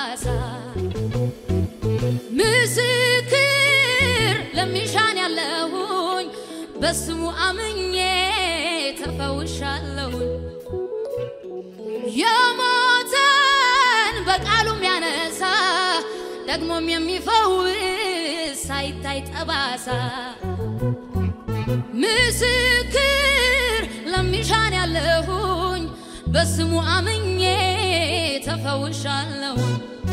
ጠባሳ ምስክር ለሚሻን ያለሁኝ በስሙ አምኜ ተፈውሻለሁኝ። የሞተን በቃሉም ያነሳ ደግሞም የሚፈውስ ሳይታይ ጠባሳ ምስክር ለሚሻን ያለሁኝ በስሙ አምኜ ተፈውሻለሁኝ።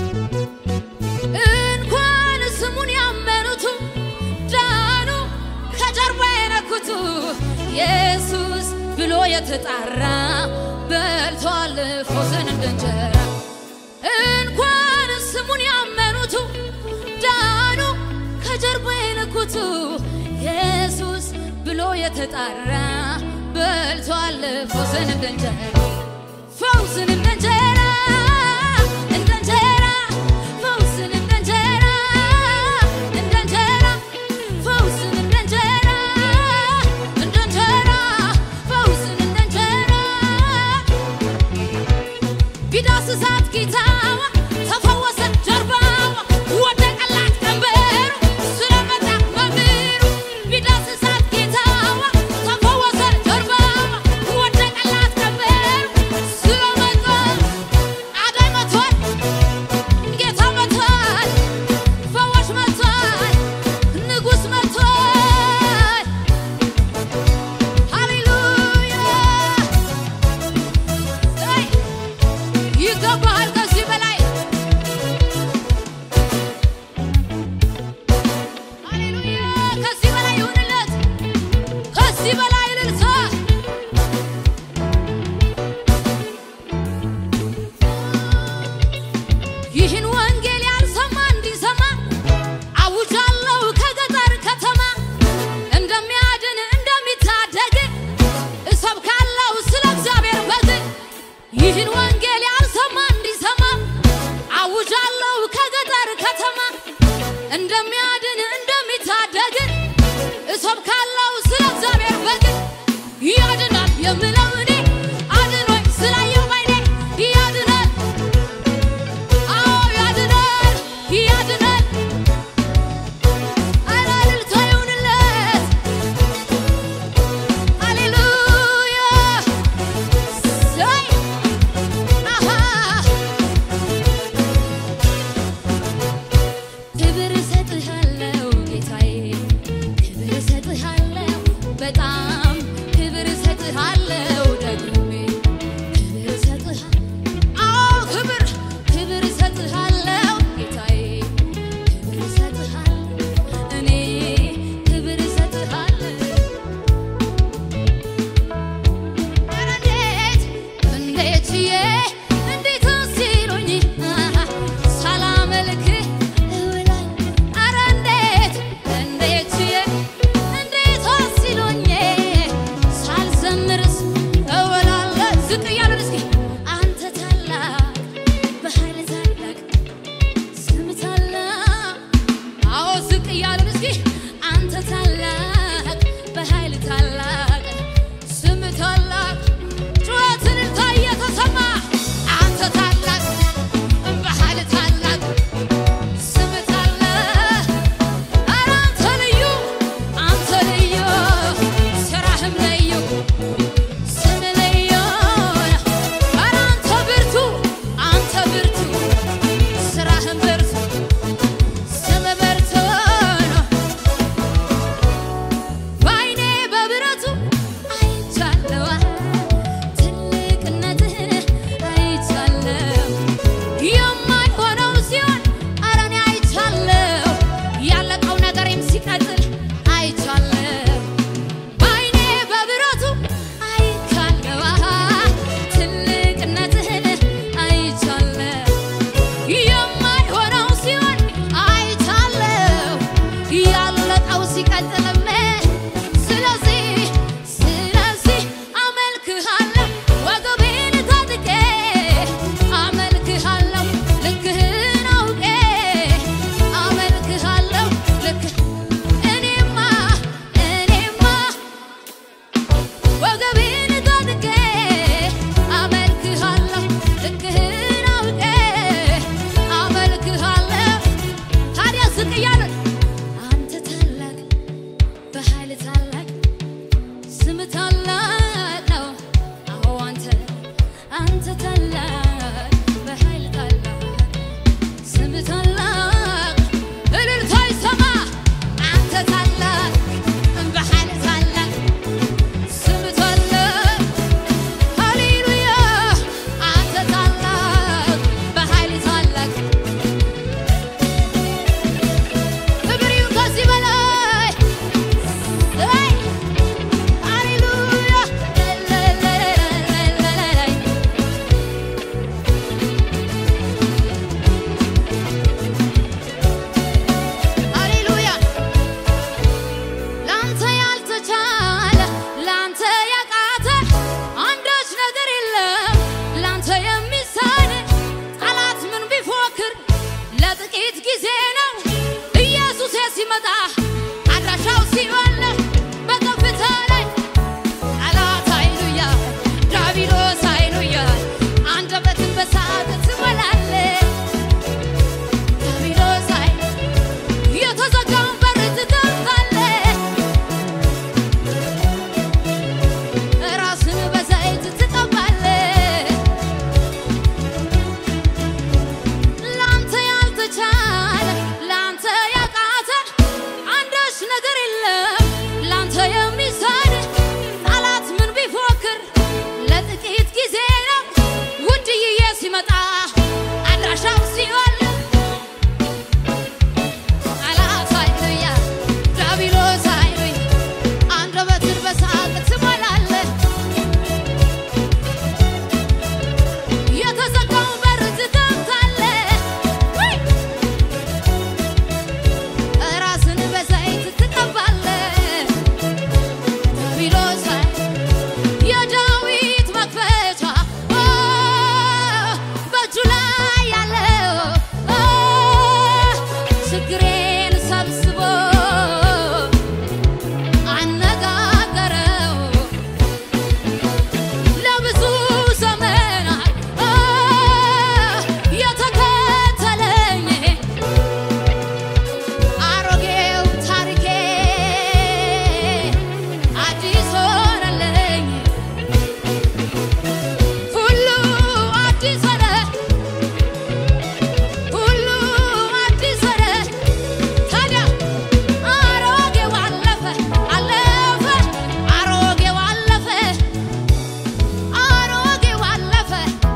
እንኳን ስሙን ያመኑቱ ዳኑ ከጀርባ የነኩቱ ኢየሱስ ብሎ የተጣራ በልቷል ፎስን እንደ እንጀራ እንኳን ስሙን ያመኑቱ ዳኑ ከጀርባ የነኩቱ ኢየሱስ ብሎ የተጣራ በልቷል ፈውስን እንደ እንጀራ ፈውስን እንደ እንጀራ እንደ እንጀራ ፈውስን እንደ እንጀራ እንደ እንጀራ ፈውስን እንደ እንጀራ እንደ እንጀራ ፈውስን እንደ እንጀራ ቢዳስሳት ጌታዋ ተፈወሰ ጀርባዋ ወደቀላት ቀንበሩ ስለመጣ መምህሩ ቢዳስሳት ጌታዋ ተፈወሰ ጀርባዋ ወደቀላት ቀንበሩ ስለመጣ አዳኝ መጥቷል ጌታ መጥቷል ፈዋሽ መጥቷል ንጉሥ መጥቷል ሃሌሉያ አይ ይገባሃል ከዚህ በላይ ሃሌሉያ ከዚህ በላይ ይሁንለት ከዚህ በላይ እልልታ ይህን ወንጌል ያልሰማ እንዲሰማ አውጃለሁ ከገጠር ከተማ እንደሚያድን እንደሚታደግ እሰብካለሁ ስለ እግዚአብሔር በግ ይህን ወንጌል ያልሰማ እንዲሰማ አውጃለሁ ከገጠር ከተማ እንደሚያድን እንደሚታደግ እሰብካለሁ ስለ እግዚአብሔር በግ ያድናል የምለው እኔ አድኖኝ ስላየው ባይኔ ያድናል አዎ ያድናል ያድናል ኧረ እልልታ ይሁንለት ሃሌሉያ ሰይ አሃ ክብር እሰጥሃለሁ ጌታዬ ክብር እሰጥሃለሁ በጣም ክብር እሰጥሃለሁ ደግሜ ክብር እሰጥሃለሁ አዎ ክብር ክብር እሰጥሃለሁ ጌታዬ ክብር እሰጥሃለሁ እኔ ክብር እሰጥሃለሁ ኧረ እንዴት እንዴት ዬ እንዴት ሲሉኝ ሳላመልክህ እውላለሁ ኧረ እንዴት እንዴት ዬ እንዴት ሲሉኝ ሳልዘምርስ እውላለሁ ዝቅ እያልን እስኪ አንተ ታላቅ በኃይል ታላቅ ስም ታላቅ አዎ ዝቅ እያልን እስኪ አንተ ታላቅ በኃይል ታላቅ ስም ታላቅ ጩኸትን እልልታ እየተሰማ አንተ ታላቅ በኃይል ታላቅ ስም ታላቅ ኧረ አንተ ልዩ አንተ ልዩ ስራህም ልዩ ስም ልዩ ኧረ አንተ ብርቱ አንተ ብርቱ ስራህም ብርቱ ስም ብርቱ ነው በዓይኔ በብረቱ አይቻለዋ ትልቅነትህን አይቻለሁ የማይሆነው ሲሆን ኧረ እኔ አይቻለሁ ያለቀው ነገሬም ሲቀጥል አይቻለሁ በዓይኔ በብረቱ አይቻለዋ ትልቅነትህን አይቻለሁ የማይሆነው ሲሆን አይቻለሁ ያለቀው ሲቀጥልም ስለዚህ ስለዚህ አመልክሃለሁ ወገቤን ታጥቄ አመልክሃለሁ ልክህን አውቄ አመልክሃለሁ ልክ እኔማ እኔማ ወገቤን ታጥቄ አመልክሃለሁ ልክህን አውቄ ሲመጣ አድራሻው ሲሆን በከፍታ ላይ ጠላት ሃሌሉያ ዲያብሎስ ሃሌሉያ አንደበትን በሳት ትሞላለህ ዲያብሎስ ሃሌ የተዘጋውን በር ትከፍታለህ ራስን በዘይት ትቀባለህ ላንተ ያልተቻለ ላንተ ያቃተ አንዳች ነገር የለም ላንተ የሚሳድ ጠላት ምን ቢፎክር ለጥቂት ጊዜ ነው ውድዬ ሲመጣ አድራሻው ሲሆን ጠላት ሃሌሉያ ዲያብሎስ ሃሌሉያ አንደበትን በሳቅ ትሞላለህ የተዘጋውን በር ትከፍታለህ ወይ ራስን በዘይት ትቀባለህ ዲያብሎስ የዳዊት መክፈቻ ኦ፣ በእጁ ላይ ያለው ኦ፣ ችግሬን ሰብስቦ አነጋገረው ለብዙ ዘመናት አ የተከተለኝ አሮጌው ታሪኬ አዲስ ሆነልኝ ሁሉ አዲስ ሆነ ሁሉ አዲስ ሆነ ታዲያ አሮጌው አለፈ አለፈ አሮጌው አለፈ አሮጌው አለፈ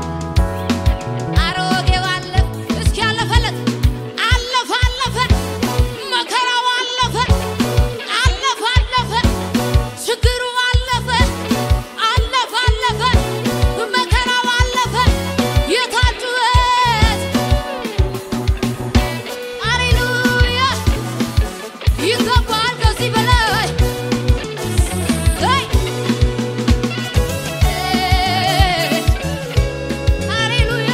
አሮጌው አለፈ እስኪ አለፈለት አለፈ አለፈ መከራው አለፈ አለፈ አለፈ ችግሩ አለፈ አለፈ አለፈ መከራው አለፈ የታጩበት ሃሌሉያ ይገባል ከዚህ በላይ ሄይ ሃሌሉያ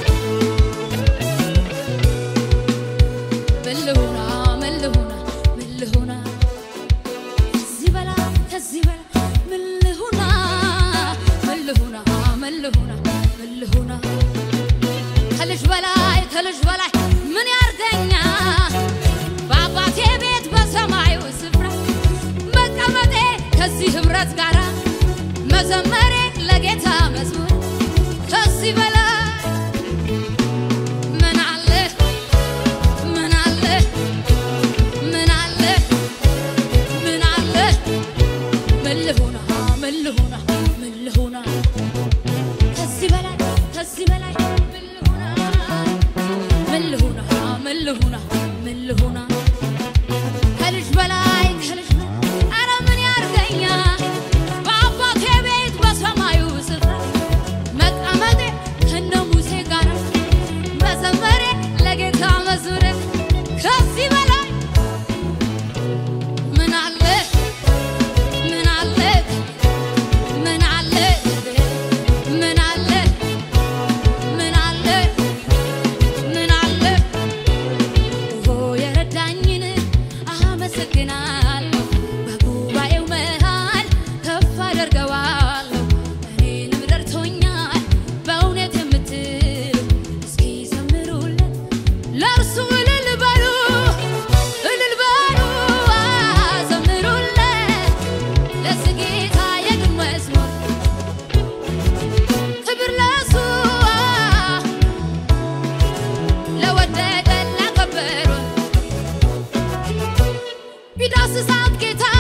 ምን ልሁና ምን ልሁና ምን ልሁና ከዚህ በላይ ከዚህ በላይ ምን ልሁና ምን ልሁና ምን ልሁና ምን ልሁና ከልጅ በላይ ከልጅ በላይ ምን ያርገኛ በአባቴ ቤት በሰማዩ ስፍራ መቀመጤ ከዚህ ህብረት ጋር መዘመሬ ለጌታ መዝሙር ከዚህ በላይ ምን አለ ምን አለ ምን አለ ምን አለ ምን ልሁና ምን ልሁና ምን ልሁና ከዚህ በላይ ከዚህ በላይ ምን ልሁና ምን ልሁና ምን ልሁና ምን ልሁና ከልጅ በላይ ከልጅ በላይ ኧረ ምን ያርገኛ በአባቴ ቤት በሰማዩ ስፍራ መቀመጤ ከነ ሙሴ ጋር መዘመሬ ለጌታ መዝሙሬ ከዚህ በላይ ምን አለ ምን አለ ምን አለ ምን አለ ምን አለ ምን አለ ኦ የረዳኝን አመሰግናለሁ በጉባኤው መሃል ከፍ አደርገዋለሁ እኔንም ረድቶኛል በእውነት የምትሉ እስኪ ዘምሩለት ለእርሱ እልል በሉ እልል በሉ ዘምሩለት ለዚህ ጌታ የግን መዝሙር ክብር ለእሱ ለወደቀ ላከበሩን ቢዳስሳት ጌታ